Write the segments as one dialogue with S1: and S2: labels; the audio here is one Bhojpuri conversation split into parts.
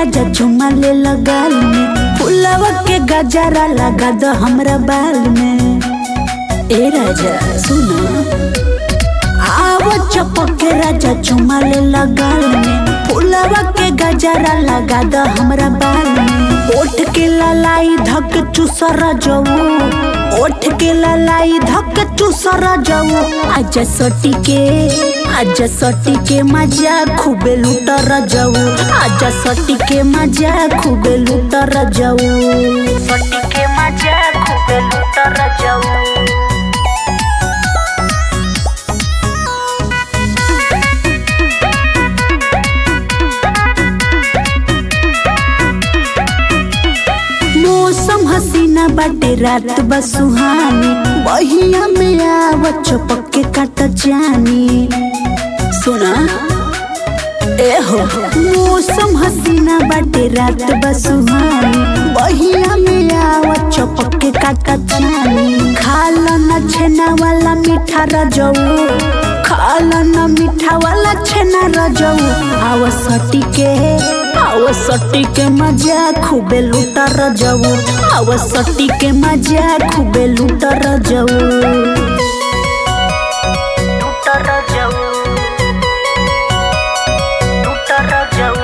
S1: राजा चुमा ले लगाल में फुलवा के गजरा लगा दो हमरा बाल में ए राजा सुना आव चपक के राजा चुमा ले लगाल में फुलवा के गजरा लगा दो हमरा बाल में ओठ के ललाई धक चुसरा जाऊ ओठ के ललाई धक चुसरा जाऊ आज सटी के आज सटी के मजा खूबे लुटर जाऊ आज सटी के मजा खूबे लुटर जाऊ सटी के मजा खूबे लुटर जाऊ मौसम हसीना बाटे रात बस सुहानी बहिया में आव चपक के काट जानी सुना ए हो मौसम हसीना बाटे रात बस सुहानी बहिया में आव चपक के काट जानी खाला न छेना वाला मीठा रजऊ खाला न मीठा वाला छेना रजऊ आव सटी के आव सटी के मजा खूबे लूटा रजऊ आव सटी के मजा खूबे लूटा रजऊ लूटा रजऊ लूटा रजऊ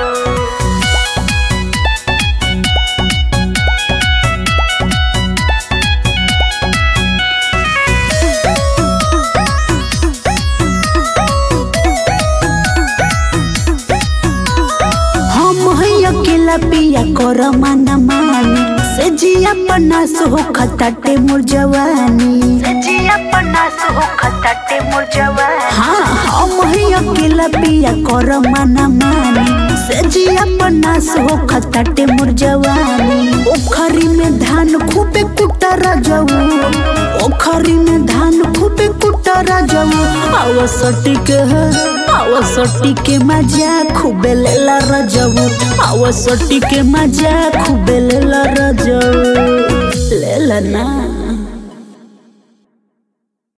S1: हम है अकेला पिया कर माना मानी से जिया पन्नास हो खताटे मोर जवानी से जिया पन्नास हो खताटे मोर जवानी हाँ हम है अकेला पिया कर माना मानी से जिया पन्नास हो खताटे मोर जवानी ओखरी में धान खूबे कुटरा जाऊ ओखरी में धान खूबे कुटरा जाऊ आव सटी के आव सटी के मजा खूबे लेला रजऊ आव सटी के मजा खूबे लेला रजऊ लेला ना